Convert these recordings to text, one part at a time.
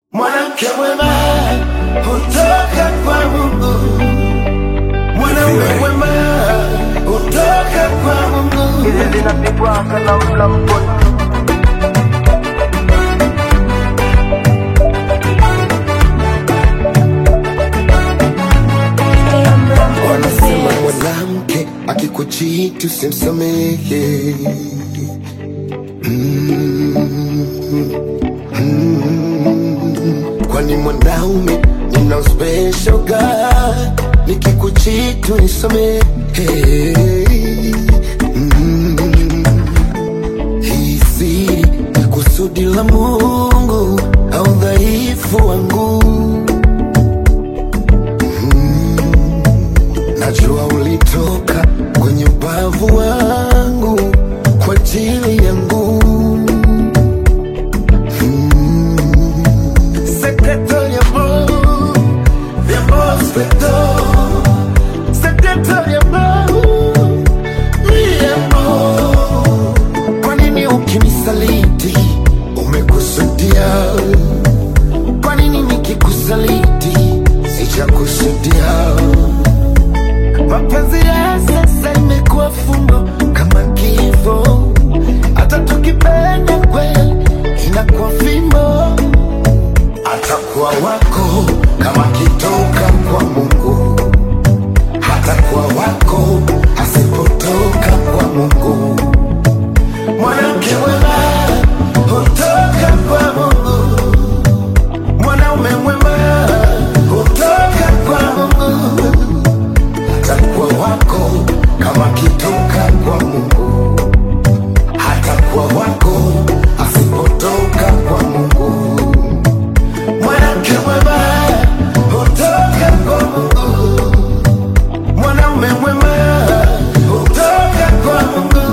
Mwanamke mwema hutoka kwa Mungu, mwanaume mwema hutoka kwa Mungu. hizi zinapigwa kana mla mkono Wanasema mwanamke akikuchiti usimsamehe. Mm, mm, kwani mwanaume nina special God, nikikuchiti unisamehe. Mm, hii siri ni kusudi la Mungu au dhaifu wangu Najua ulitoka kwenye ubavu wangu kwa ajili yangu. Mm. Secretary amor, de amor sector. Secretary amor, mi amor. Kwa nini ukinisaliti umekusudia? Kwa nini nikikusaliti sijakusudia? Mapenzi ya sasa imekuwa fumbo kama kifo, hata tukipenda kweli inakuwa fimbo. Atakuwa wako kama kitoka kwa Mungu, hatakuwa wako asipotoka kwa Mungu. Mwanamke mwema hutoka kwa Mungu, mwanaume mwema hutoka kwa Mungu hatakuwa wako kama kitoka kwa Mungu, hatakuwa wako asipotoka kwa Mungu. Mwanamke mwema hutoka kwa Mungu, mwanaume mwema hutoka kwa Mungu.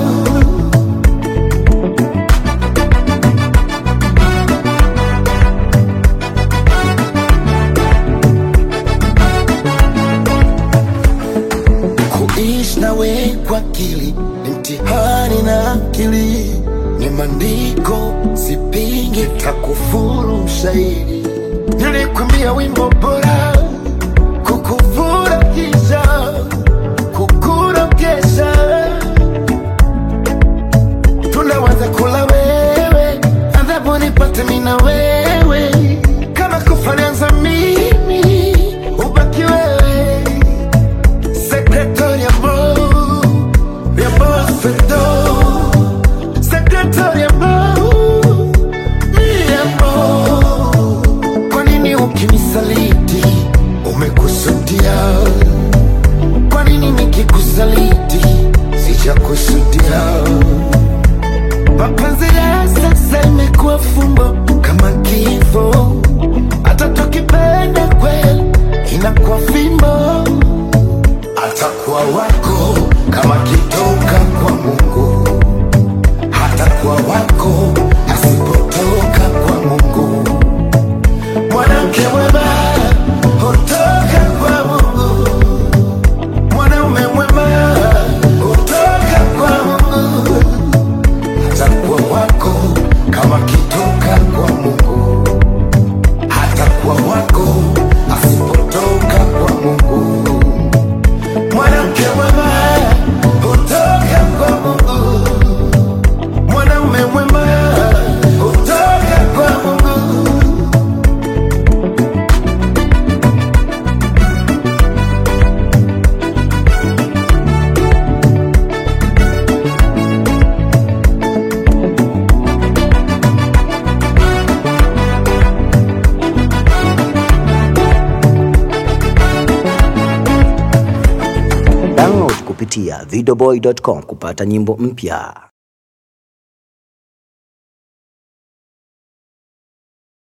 kuishi nawe kwa akili ni mtihani na akili ni maandiko sipingi takufuru mshairi nilikwambia wimbo bora kukufurahisha kukurogesha tunaweza kula wewe adhabu nipate mina wewe kama kufanianza mimi ubaki wewe Secretary amor, mi amor perdón. Secretary amor, mi amor. Kwa nini ukinisaliti umekusudia? Kwa nini nikikusaliti sijakusudia? Mapenzi ya sasa imekuwa fumbo kama kifo, hata tukipenda kweli inakuwa fimbo atakuwa wako kama kitoka kwa Mungu, hatakuwa wako asipotoka kwa Mungu. Mwanamke mwema hutoka kwa Mungu, mwanaume mwema hutoka kwa Mungu, hatakuwa wako kama kitoka kwa Mungu, hatakuwa wako asipotoka kwa Mungu. Mwanamke mwema hutoka kwa Mungu, mwanaume mwema hutoka kwa Mungu. Download kupitia videoboy.com kupata nyimbo mpya.